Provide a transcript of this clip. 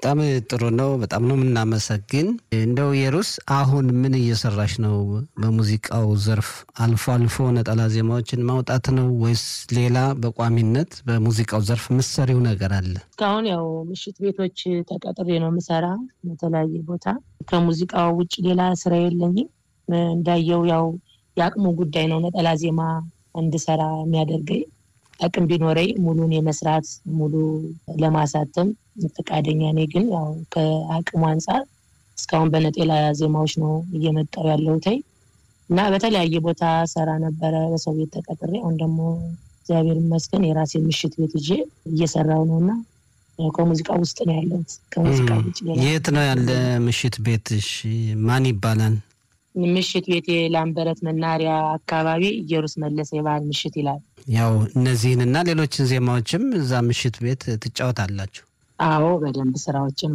በጣም ጥሩ ነው። በጣም ነው የምናመሰግን። እንደው የሩስ አሁን ምን እየሰራሽ ነው? በሙዚቃው ዘርፍ አልፎ አልፎ ነጠላ ዜማዎችን ማውጣት ነው ወይስ ሌላ በቋሚነት በሙዚቃው ዘርፍ ምሰሪው ነገር አለ? እስካሁን ያው ምሽት ቤቶች ተቀጥሬ ነው የምሰራ በተለያየ ቦታ። ከሙዚቃው ውጭ ሌላ ስራ የለኝም። እንዳየው ያው የአቅሙ ጉዳይ ነው ነጠላ ዜማ እንድሰራ የሚያደርገኝ አቅም ቢኖረኝ ሙሉን የመስራት ሙሉ ለማሳተም ፈቃደኛ ነኝ። ግን ያው ከአቅሙ አንጻር እስካሁን በነጠላ ዜማዎች ነው እየመጣው ያለሁት እና በተለያየ ቦታ ሰራ ነበረ በሰው ቤት ተቀጥሬ። አሁን ደግሞ እግዚአብሔር ይመስገን የራሴ ምሽት ቤት ይዤ እየሰራው ነው እና ከሙዚቃ ውስጥ ነው ያለሁት። ከሙዚቃ ውጭ የት ነው ያለ ምሽት ቤትሽ? ማን ይባላል? ምሽት ቤት ላምበረት መናሪያ አካባቢ ኢየሩስ መለሰ የባህል ምሽት ይላል። ያው እነዚህንና ሌሎችን ዜማዎችም እዛ ምሽት ቤት ትጫወታላችሁ? አዎ በደንብ ስራዎችን